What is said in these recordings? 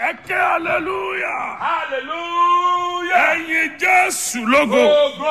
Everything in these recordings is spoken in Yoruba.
ẹ ké hallelujah. Hallelujah. ẹyin jésù lógo. Go, go.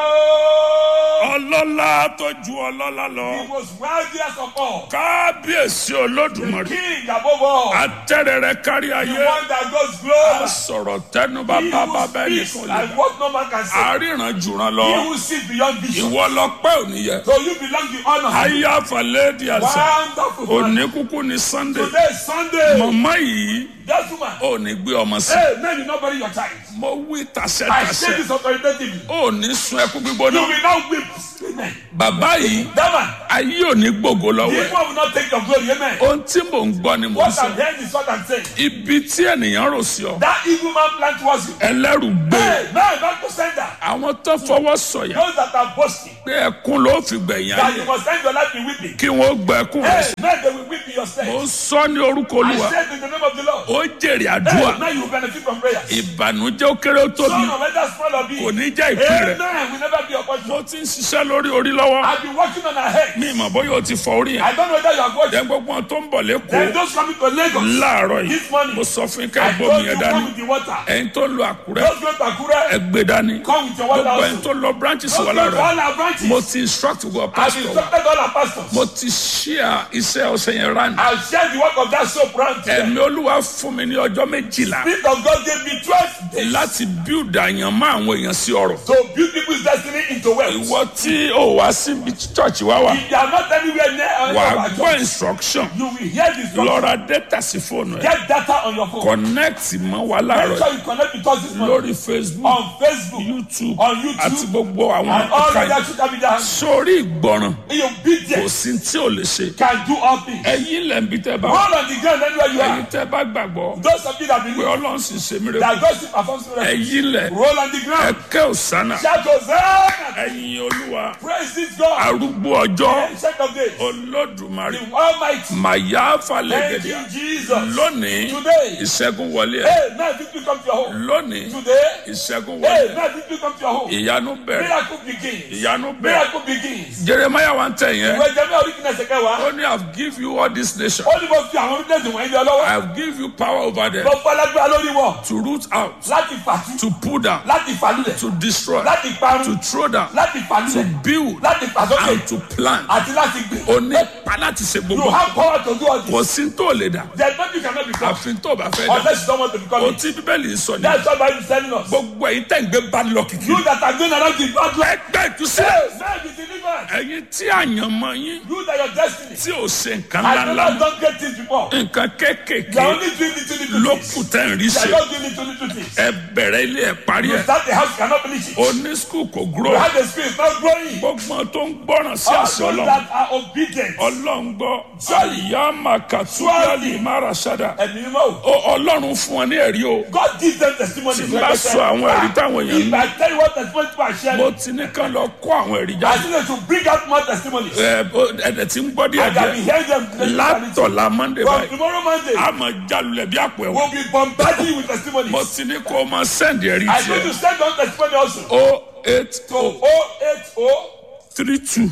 ọlọ́lá tó ju ọlọ́lá He lọ. was wealthiest of all. kábíyèsí olódùmarè. King above all. atẹ́rẹrẹ kárí The ayé. one that goes a global. sọ̀rọ̀ tẹnuba He bàbá who bẹ́ẹ̀ speaks nìkan lè. and what no man can say. àríran jùràn He lọ. who sees beyond vision. ìwọ lọ pẹ́ òní yẹ. So you belong the honor. ayé àfàlẹ́ di àṣà. Wonderful. òní kúkú ni sunday. Today is Sunday. màmá yìí That woman. ò ní gbé ọmọ sí. Hey, man, you not bury your child. mo wí I say tàṣẹ́tàṣẹ́. this authoritatively. ò ní sun ẹkú You gbígbóná. will not weep. Amen. bàbá yìí That man. ayé ò ní gbògo lọ́wọ́ ẹ̀. People will not take your glory. Amen. ohun tí mò ń gbọ́ ni mò ń What sọ. I'm hearing is what I'm saying. ibi tí ènìyàn rò sí ọ. That evil man planned towards you. ẹlẹ́rù gbé. Hey, man, back to sender. àwọn tó fọwọ́ sọ̀yà Those that are boasting. pé ẹkún ló fi gbẹ̀yìn That you ayé. must end your life in weeping. kí wọ́n gba ẹkún rẹ̀ Hey, sí. man, they will weep in your ó stead. sọ ní orúkọ I olúwa. said in the name of the Lord. ó jèrè Hey, àdúrà. now you will benefit from prayers. ìbànújẹ́ ó kéré ó tóbi. Son of whether small or big. kò ní jẹ́ ìpín rẹ̀. Amen. Will never be your portion. mo ti ń ṣiṣẹ́ lórí orí lọ́wọ́. I've been working on our head. mi ìmọ̀ bóyá o ti fọ orí yẹn. I don't know whether you are watching. jẹ́ gbogbo wọn tó ń bọ̀ Then lẹ́kọ̀ọ́ those coming to Lagos. láàárọ̀ yìí. This morning. mo sọ fún yín ká I ẹ gbómi told you yẹn come dání. with the water. ẹ̀yin tó ń lo àkúrẹ́ Those going to Akure. ẹ gbé dání. Come with your water gbogbo ẹ̀yin also. tó lọ branches Those wà going to lára. all our branches. mo ti instruct gbogbo I've pastor wa. instructed all our pastors. mo ti ṣíà iṣẹ́ ọ̀sẹ̀ yẹn rán. I'll share the work of that soap round to them. ẹ̀mí olúwa fún mi ní ọjọ́ méjìlá Spirit of God gave me 12 days láti build àyàn mọ́ àwọn èèyàn sí ọ̀rọ̀. to build people's destiny into wealth. ìwọ tí ò wá síbi church wá wà If you are not anywhere near any wà of á our gbọ́ church, instruction you will hear this. lọ ra data sí fóònù ẹ̀ Get data on your phone. connect mọ́ wa Make láàárọ̀ sure you connect with us this morning. lórí facebook On Facebook, youtube on YouTube, àti gbogbo àwọn and all ọ̀ka the yìí. social media handles. sórí ìgbọràn In your kò obedience sí tí ò lè ṣe can do all things. ẹ̀yin lẹ́ǹbí tẹ́ bá Roll on the ground anywhere you ẹ̀yin are. tẹ́ bá gbàgbọ́ Those of you that pé believe ọlọ́run sì ṣe mí rẹ̀ that God still performs miracles. ẹ̀yin lẹ̀ Roll on the ground. ẹ̀kẹ́ òsánà Shout Hosanna. ẹ̀yin olúwa Praise this God. arúgbó ọjọ́ Ancient of days. olódùmarè The Almighty. màyà Thank falẹ̀gẹ̀dẹ̀ you, Jesus. lónìí Today. ìṣẹ́gun wọlé ẹ̀ Hey, now victory come to your home. lónìí Today. ìṣẹ́gun wọlé Hey, ẹ̀ now victory come to your home. ìyanu bẹ̀rẹ̀ Miracle begins. ìyanu bẹ̀rẹ̀ Miracle begins. jeremiah wa ń tẹ̀ yẹn Ìwé Jẹ́mi oríkìnà ṣẹ̀kẹ́ wa. ó ní i have give you all this nation Ó ní mo fi àwọn orílẹ̀-èdè wọ̀nyí lé ọ lọ́wọ́. i have give you power over them Mo fọ́ alágbára lórí wọn. to root out Láti fàtú. to pull down Láti fàlúlẹ̀. to destroy Láti parun. to throw down Láti to fàlúlẹ̀. build Láti fàsókè. and to plant Àti láti gbìn. ó ní pa láti ṣe You gbogbo have power to do all this. kò sí tó lè dà There's nothing you cannot become. àfin tó bá fẹ́ dà Unless you don't want to become ohun it. tí bíbélì sọ ni That's what Bible is telling us. gbogbo ẹ̀yin tẹ̀ ń gbé bá lọ kìkì You that are going around the bad life. ẹgbẹ́ ìtúsílẹ̀ Hey, man be delivered. ẹ̀yin tí àyànmọ́ yín You that your destiny. tí ò ṣe nǹkan I ńláńlá never mọ́ done great things before. nǹkan You are kéékèèké only doing little little ló things. kù tẹ̀ ń rí You ṣe are not doing little little things. ẹ bẹ̀rẹ̀ ilé ẹ̀ parí You ẹ̀ start the house, you cannot finish it. oní skul kò You gúrò have the spirit not growing. gbogbo tó ń gbọ́ràn sí All àṣẹ those ọlọ́run that are obedient. ọlọ́run gbọ́ Surely. àyà màkàtúbíàlì márasádà Ẹ̀mí mímọ́ o. Ó- ọlọ́run fún wọn ní ẹ̀rí o God gives them testimony. tí n bá sọ àwọn ẹ̀rí táwọn èèyàn If ní I tell you what testimony people are sharing, mo ti ní kán lọ kó àwọn ẹ̀rí I jáde think they should bring out more testimonies. ẹ ó- ẹ̀dẹ̀ tí ń gbọ́ díẹ̀ I can be díẹ̀ hearing them. látọ̀la monday From báyìí tomorrow Monday, a máa jalulẹ̀ bí àpò ẹ̀wọ̀n we'll be bombarding you with testimonies. mo ti ní kó o máa sẹ́ndì ẹ̀rí I need to tiẹ̀ send on testimony also. o eight To o 080 three two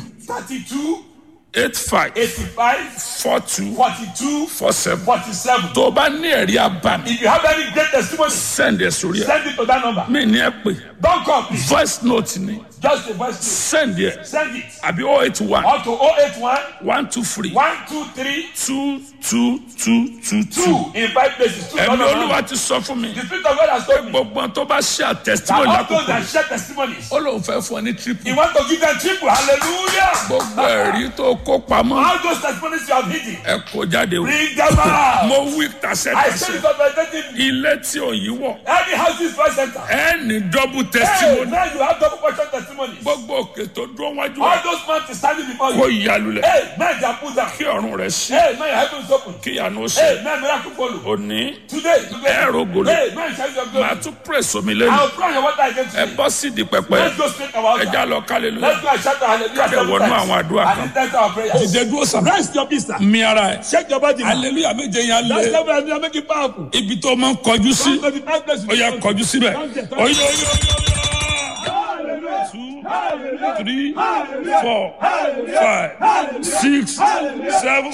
32 eight five 85 four two 42 four seven 47. tó o bá ní ẹ̀rí abàmì If you have any great testimony, sẹ́ndì ẹ̀ sórí ẹ̀ send it to that number. mí ní ẹ pè Don't call, please. voice note ni Just a voice note. sẹ́ndì ẹ̀ Send it. àbí o eight one Or to 081 one two three 123 two two two two two. 2 in five places. Two ẹ̀mí number olúwa one. ti sọ fún mi The Spirit of God has told me gbogbo ohun tó bá ṣe that àtẹ̀síwò all those lákòókò that share testimonies, ó lóun fẹ́ fún ọ ní He triple wants to give them triple. Hallelujah. gbogbo ẹ̀rí tó kó pamọ́ All those testimonies you have hidden, ẹ kó jáde o bring them out. mo wí I said tàṣẹ́tàṣẹ́ it authoritatively. ilé tí òyìn wọ̀ Any house is first center. ẹ ní double Hey, testimony now you have double portion testimonies. gbogbo òkè tó dúró wájú All ẹ those mountains standing before kó you. ìyàlulẹ̀ Hey, now they are put down. kí ọ̀run rẹ̀ sí Hey, now your heaven is open. kí ìyanu ó ṣe Hey, now miracle follow. òní Today, today. ẹ rògbòlò Hey, now you shall your glory. màá tún pèsè omi lẹ́nu I'll pray your water again ẹ today. bọ́ sí di pẹpẹ Let's go straight our ẹ já altar. lọ kálẹ̀lú Let's go and shout our hallelujah Ká dẹ̀ seven wọnú times. àwọn àdúrà kan. And then our prayers. ìdè dúró sàn Rest your peace, sir. mi ara ẹ Shake your body. man. aleluya méje yẹn That's lé the way I make it powerful. ibi tó máa ń kọjú sí Come to the five places. ó yà kọjú síbẹ̀ Come there, come oyè there. oyè oyè oyè. Hallelujah. two three four five six seven.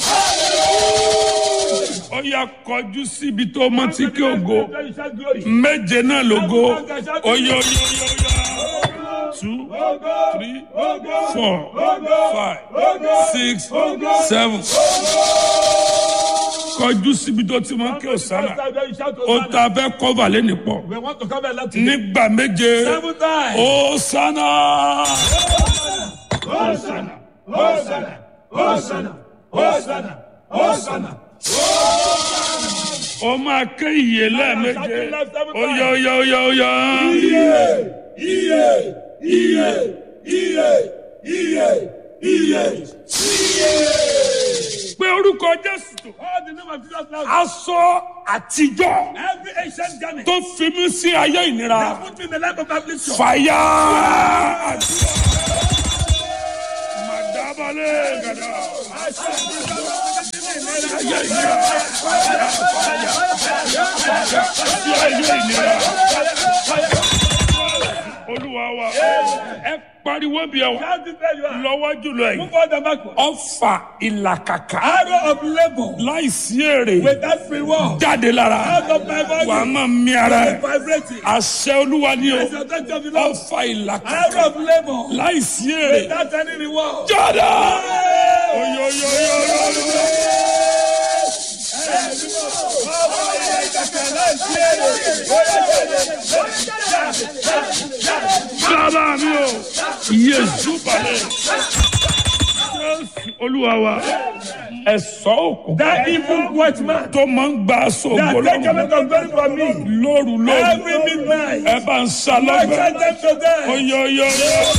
ó yá kọjú síbi tó mọ tí kí o go Then you shout glory. méje náà lógo oyè oyè oyè oyè two three four five six seven kọjú síbi tó ti mọ kí o sára Then you shout ó Hosanna. ta fẹ́ kọ́va lẹ́nu pọ̀ We want to come and let you. nígbà méje Seven times. ó sáná. Hosanna. Hosanna. Hosanna. Hosanna. Hosanna. ó máa ké ìyè lẹ́ẹ̀méje ó yá ó yá ó yá ó yá. Iye. Iye. Iye. Iye. Iye. pé orúkọ jésù tó All the name of Jesus now. aṣọ àtijọ́ Every ancient garment. tó fi mí sí ayé ìnira That put me in the life of affliction. fàyà àdúrà. màdàbálẹ̀ gàdá. ayé ìnira fàyà fàyà fàyà sí ayé ìnira. olúwa wa ẹ pariwo bí ẹ wà Shout it where you are. lọ́wọ́ jùlọ yìí Move on the backward. ọfà ìlàkàkà Arrow of labor láìsí èrè without reward. jáde lára Out of my body. wà á máa mi ara ẹ Vibrating. àṣẹ olúwa ni o As the touch of the Lord. ọfà ìlàkàkà Arrow of labor láìsí èrè without any reward. jáde. oyoyoyoyo bàbá mi o yéésù balẹ̀ jésù olúwa wa ẹ̀sọ́ òkú That evil watchman tó máa ń gba aṣọ that ògbó take lọ́wọ́ away from glory from me lóru lóru every midnight. ẹ bá ń sa I lọ́gbẹ̀ẹ́ send them to them. oyoyoyo